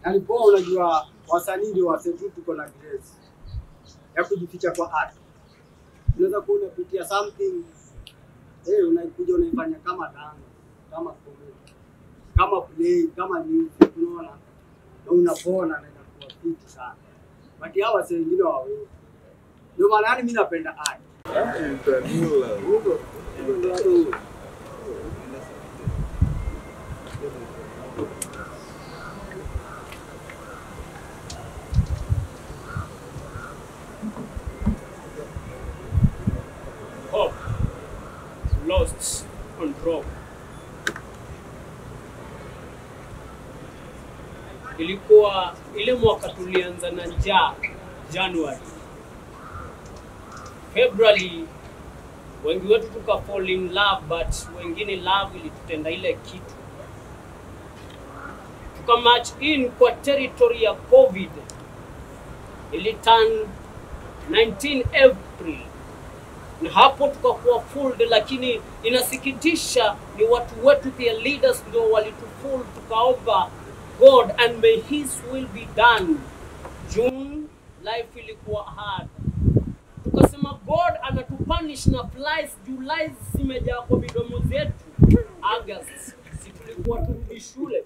Yaani poa, unajua wasanii ndio wasetu, tuko na grace ya kujificha kwa art. Unaweza kuwa unapitia something eh, unaikuja unaifanya kama dance, kama comedy, kama play, kama music, unaona na unapona na inakuwa fiti sana, but hao wasee wengine hawawezi. Ndio maana yani mimi napenda art. Hope lost control. Ilikuwa ile mwaka tulianza na njaa January. February wengi wetu tuka fall in love but wengine love ilitutenda ile kitu tuka match in kwa territory ya COVID iliturn 19 April na hapo tukakuwa fooled, lakini inasikitisha ni watu wetu, their leaders ndio walitufool. Tukaomba God and may his will be done. June life ilikuwa hard, tukasema God anatupunish na flies. July zimejaa kwa midomo zetu. August si tulikuwa turudi shule,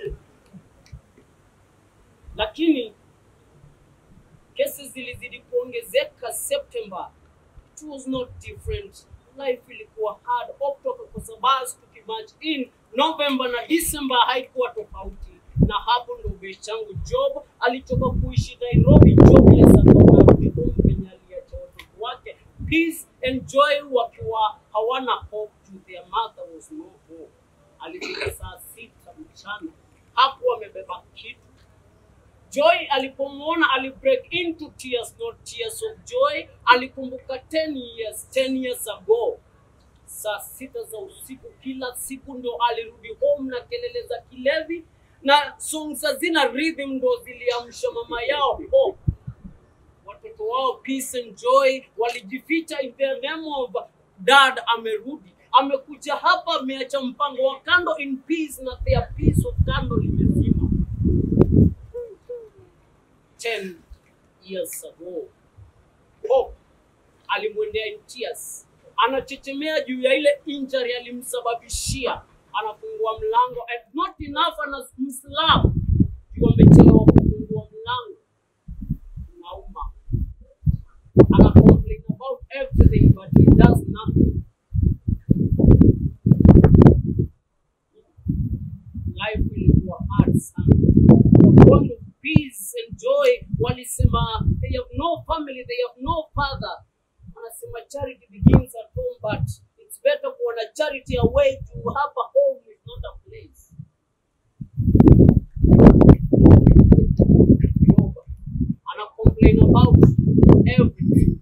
lakini kesi zilizidi kuongezeka September it was not different. Life ilikuwa hard. October kwa sababu tukimatch in November na December haikuwa tofauti, na hapo ndo best changu Job alitoka kuishi Nairobi, jobless akarudi home penye aliacha watoto wake peace and joy wakiwa hawana hope to their mother was no hope. Alifika saa sita mchana hapo amebeba kitu Joy alipomwona alibreak into tears, not tears of joy. Alikumbuka 10 years, 10 years ago, saa sita za usiku kila siku ndo alirudi home na kelele za kilevi na songs hazina rhythm ndo ziliamsha mama yao hope. Watoto wao peace and joy walijificha in the name of dad amerudi, amekuja hapa, ameacha mpango wa kando in peace na their peace of kando limezima. 10 years ago. Hope alimwendea in tears, anachechemea juu ya ile injury alimsababishia, anafungua mlango and not enough, ana mslamu juu amechelewa kufungua mlango, nauma, ana complain about everything but he does nothing. Life ilikuwa hard sana. The bond of peace and joy walisema they have no family, they have no father. Anasema charity begins at home, but it's better kuona charity away to have a home is not a place. Job, ana complain about everything.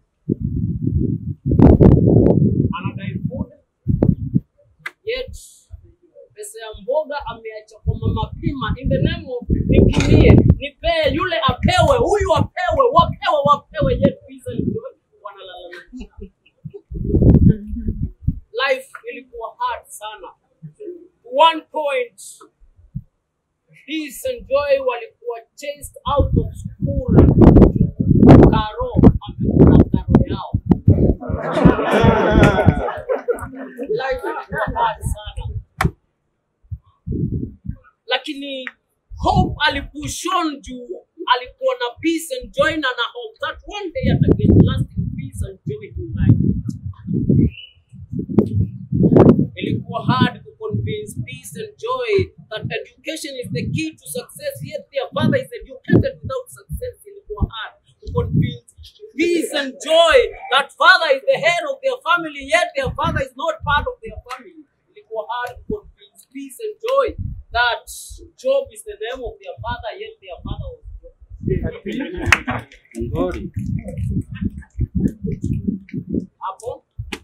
Anadai food, yet pesa ya mboga ameacha kwa mama Pima in the name of nikinie nipee yule apewe huyu apewe wapewe wapewe yet pesa ndio wanalalamika. Life ilikuwa hard sana. One point peace and joy walikuwa chased out of school. Karo amekula karo yao. Life ilikuwa hard sana lakini hope alipush on juu alikuwa na peace and joy na na hope that one day ataget lasting peace and joy in life ilikuwa hard to convince peace and joy that education is the key to success yet their father is educated without success ilikuwa hard to convince peace and joy that father is the head of their family yet their father is not part of their family ilikuwa hard to convince peace and joy that Job is the name of their father, yet their father was Job. Ngori. Hapo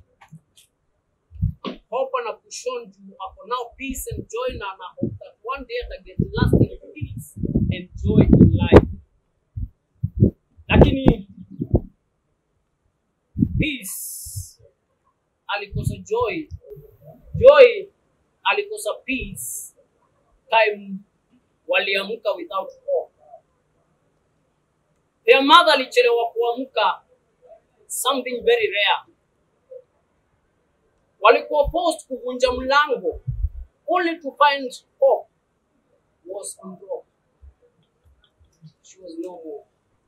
hope ana kushon juu ako now peace and joy na ana hope that one day ata get lasting peace and joy in life. Lakini peace alikosa joy, joy alikosa peace time waliamka without hope. Their mother alichelewa kuamka, something very rare. Walikuwa forced kuvunja mlango only to find hope was unbroken. She was no more.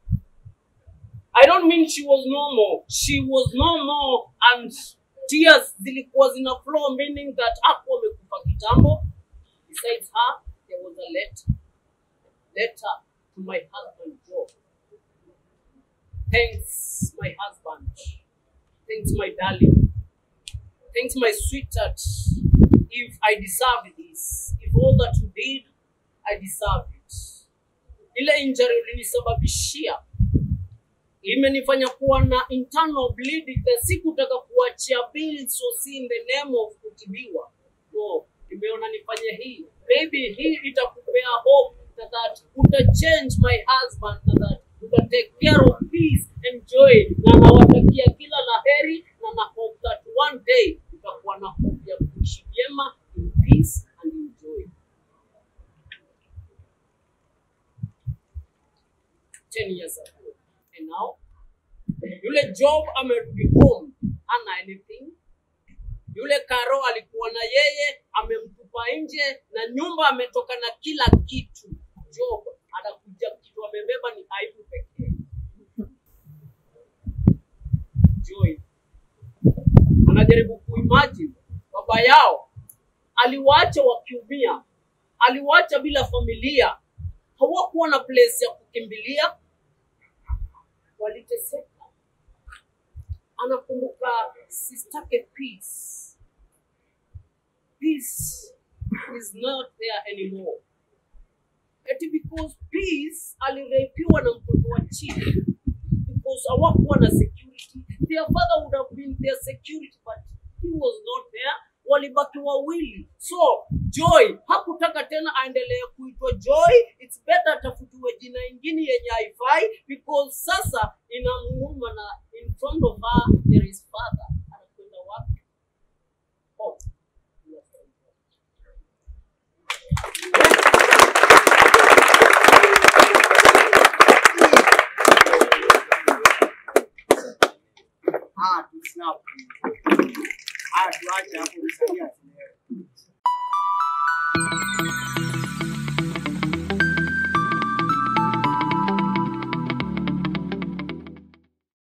I don't mean she was normal. She was normal and tears zilikuwa zina flow meaning that hakuwa amekufa kitambo. Besides her, there was a letter. Letter to my husband Joe. Thanks, my husband. Thanks, my darling. Thanks, my sweetheart. If I deserved this, if all that you did, I deserved it. Ile injury ulinisababishia imenifanya kuwa na internal bleeding na sikutaka kuachia bills so si in the name of kutibiwa. No, nimeona nifanye hii. Maybe hii itakupea hope na that uta change my husband na that uta take care of peace and joy, na nawatakia kila la heri na na hope that one day utakuwa na hope ya kuishi vyema in peace and in joy. Ten years ago. And now yule Job amerudi home, ana anything. Yule Karo alikuwa na yeye, amemtupa nje na nyumba ametoka na kila kitu. Job anakuja, kitu amebeba ni aibu pekee. Joy anajaribu kuimagine baba yao aliwaacha wakiumia, aliwaacha bila familia, hawakuwa na place ya kukimbilia, waliteseka. Anakumbuka sistake peace. Peace is not there anymore. Eti because peace alirepiwa na mtoto wa chini because hawakuwa na security. Their father would have been their security but he was not there. Walibaki wawili. So Joy hakutaka tena aendelee kuitwa Joy. It's better atafutiwe jina ingine yenye haifai because sasa inamuuma na in front of her there is father. Anakwenda wapi? Hope. Ah, tu snap. Ah, tuache hapo msalia.